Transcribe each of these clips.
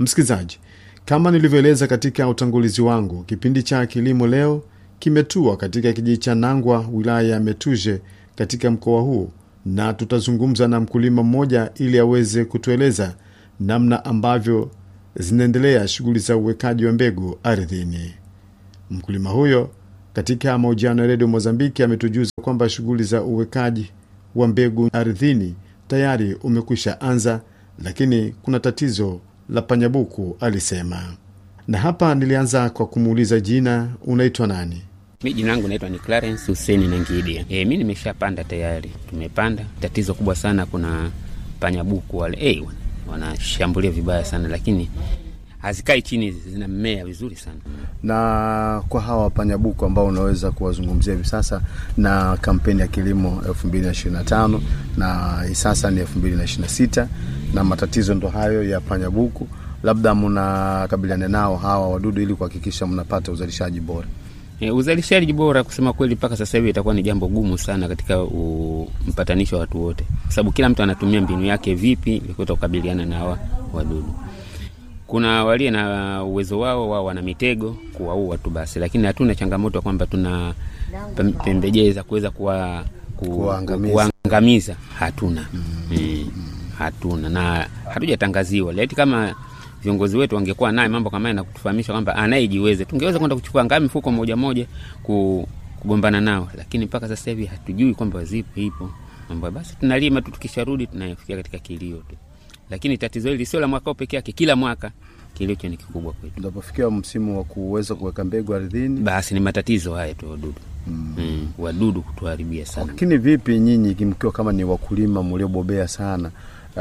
Msikilizaji, kama nilivyoeleza katika utangulizi wangu, kipindi cha kilimo leo kimetua katika kijiji cha Nangwa, wilaya ya Metuje, katika mkoa huu, na tutazungumza na mkulima mmoja ili aweze kutueleza namna ambavyo zinaendelea shughuli za uwekaji wa mbegu ardhini. Mkulima huyo katika mahojiano ya redio Mozambiki ametujuza kwamba shughuli za uwekaji wa mbegu ardhini tayari umekwisha anza, lakini kuna tatizo la panyabuku, alisema. Na hapa nilianza kwa kumuuliza jina, unaitwa nani? Mi jina langu naitwa ni Clarence Huseni Nangidia. E, mi nimeshapanda tayari, tumepanda. Tatizo kubwa sana, kuna panyabuku wale e, wanashambulia vibaya sana, lakini hazikai chini, zina mmea vizuri sana. Na kwa hawa panyabuku ambao unaweza kuwazungumzia hivi sasa na kampeni ya kilimo 2025 na hii sasa ni 2026 na matatizo ndo hayo ya panyabuku, labda mnakabiliana nao hawa wadudu ili kuhakikisha mnapata uzalishaji bora? E, uzalishaji bora kusema kweli, mpaka sasa hivi itakuwa ni jambo gumu sana katika mpatanisho wa watu wote, kwa sababu kila mtu anatumia mbinu yake vipi ilikuweza kukabiliana na hawa wadudu. Kuna walie na uwezo wao, wao wana mitego kuwaua tu basi, lakini hatuna changamoto kwamba tuna pembejeo za kuweza kuwa ku, Kuwaangamiza. kuangamiza, hatuna mm. hatuna na hatujatangaziwa leti kama viongozi wetu wangekuwa naye mambo kama haya na kutufahamisha kwamba anayejiweze, tungeweza kwenda kuchukua ngaa mifuko moja moja ku, kugombana nao, lakini mpaka sasa hivi hatujui kwamba zipo ipo mambo. Basi tunalima tu, tukisharudi tunafikia katika kilio tu, lakini tatizo hili sio la mwaka huu peke yake, kila mwaka kilio hicho ni kikubwa kwetu. Unapofikia msimu wa kuweza kuweka mbegu ardhini, Basi ni matatizo haya tu, wadudu mm. Mm, wadudu kutuharibia sana. lakini vipi nyinyi mkiwa kama ni wakulima mliobobea sana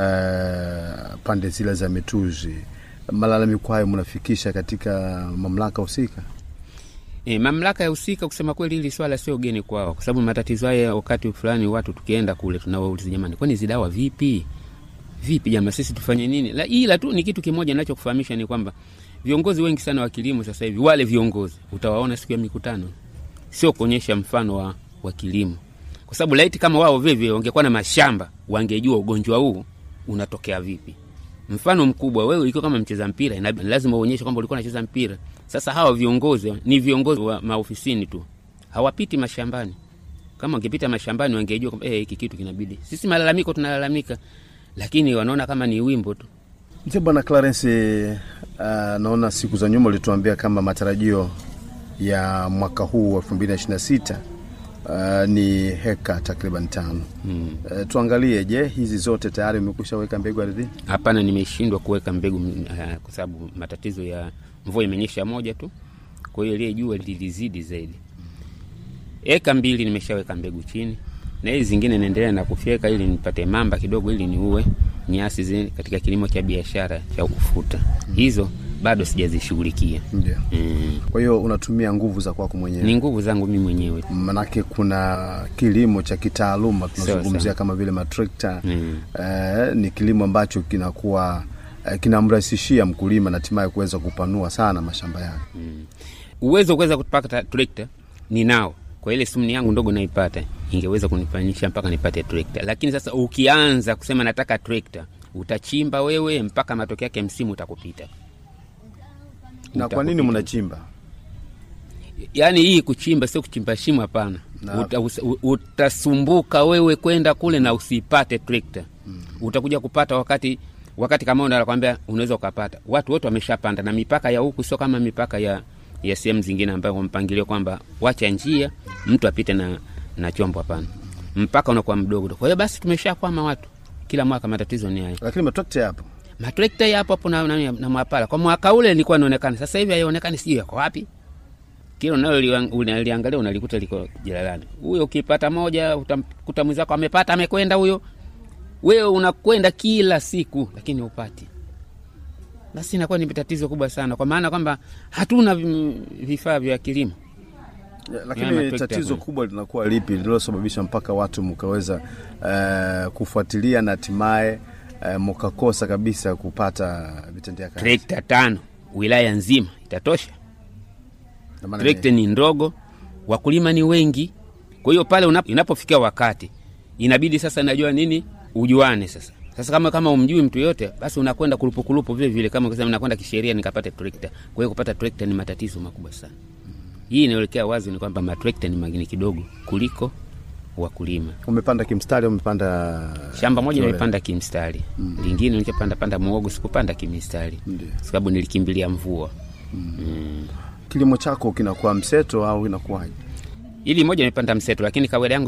uh, pande zile za Metuzi, malalamiko hayo mnafikisha katika mamlaka husika? E, mamlaka ya husika kusema kweli, hili swala sio geni kwao, kwa sababu matatizo haya wakati fulani watu tukienda kule tunawauliza, jamani, kwani hizi dawa vipi vipi jamaa, sisi tufanye nini? La, ila tu ni kitu kimoja ninachokufahamisha ni kwamba viongozi wengi sana wa kilimo sasa hivi, wale viongozi utawaona siku ya mikutano, sio kuonyesha mfano wa, wa kilimo, kwa sababu laiti kama wao vivyo wangekuwa na mashamba, wangejua ugonjwa huu unatokea vipi. Mfano mkubwa, wewe ikiwa kama mcheza mpira, inabidi lazima uonyeshe kwamba ulikuwa unacheza mpira. Sasa hawa viongozi ni viongozi wa maofisini tu, hawapiti mashambani. Kama wangepita mashambani, wangejua kwamba eh, hiki kitu kinabidi. Sisi malalamiko tunalalamika, lakini wanaona kama ni wimbo tu. Mzee Bwana Clarence, uh, naona siku za nyuma ulituambia kama matarajio ya mwaka huu wa 2026 uh, ni heka takriban tano. Hmm. Uh, tuangalie, je, hizi zote tayari umekwisha weka mbegu ardhini? Hapana, nimeshindwa kuweka mbegu uh, kwa sababu matatizo ya mvua imenyesha moja tu, kwa hiyo ile jua lilizidi zaidi. Eka mbili nimeshaweka mbegu chini, na hizi zingine naendelea na kufyeka ili nipate mamba kidogo, ili niue nyasi zile katika kilimo cha biashara cha ufuta. Hizo bado sijazishughulikia. Ndio. Mm. Kwa hiyo unatumia nguvu za kwako mwenyewe, Ni nguvu zangu mimi mwenyewe. manake kuna kilimo cha kitaaluma tunazungumzia sawa. kama vile matrekta Mm. eh, ni kilimo ambacho kinakuwa eh, kinamrahisishia mkulima na hatimaye kuweza kupanua sana mashamba yake. uwezo wa kuweza kupata trekta ninao, kwa ile sumni yangu ndogo naipata ingeweza kunifanyisha mpaka nipate trekta. Lakini sasa ukianza kusema nataka trekta, utachimba wewe mpaka matokeo yake msimu utakupita. Na kwa nini Utakupita. mnachimba? Yaani hii kuchimba sio kuchimba shimo, hapana. Na- Uta, usa- u- utasumbuka wewe kwenda kule na usipate trekta. Utakuja kupata wakati wakati kama unakwambia unaweza ukapata. Watu wote wameshapanda na mipaka ya huku sio kama mipaka ya ya sehemu zingine ambayo kwa mpangilio kwamba wacha njia mtu apite na na chombo, hapana. Mpaka unakuwa mdogo. Kwa hiyo basi tumeshakwama watu. Kila mwaka matatizo ni hayo. Lakini matrekta yapo. Matrekta yapo hapo na, na, na mwapala. Kwa mwaka ule nilikuwa naonekana, sasa hivi haionekani, sijui yako wapi. Kila unalo unaliangalia unalikuta liko jalalani. Huyo ukipata moja utamkuta mwenzako amepata amekwenda huyo. Wewe unakwenda kila siku lakini upati. Basi inakuwa ni tatizo kubwa sana kwa maana kwamba hatuna mm, vifaa vya kilimo. Ya, Ya, lakini matrekta tatizo yapo. kubwa linakuwa lipi lililosababisha mpaka watu mkaweza eh, kufuatilia na hatimaye eh, mkakosa kabisa kupata vitendea kazi? Trekta tano wilaya nzima itatosha? Na maana trekta ni ndogo, wakulima ni wengi. Kwa hiyo pale unap- inapofikia wakati inabidi sasa, najua nini, ujuane sasa. Sasa kama kama umjui mtu yote, basi unakwenda kulupukulupu vile vile, kama kusema nakwenda kisheria nikapate trekta. Kwa hiyo kupata trekta ni matatizo makubwa sana. Hii inaelekea wazi ni kwamba matrekta ni magini kidogo kuliko wakulima. Umepanda kimstari, umepanda Shamba moja Kiholela. nimepanda kimstari, lingine nikapanda panda muogo, sikupanda kimistari Ndiyo. sababu nilikimbilia mvua. Mm. kilimo chako kinakuwa mseto au inakuwaje? Ili moja nimepanda mseto, lakini kawaida yangu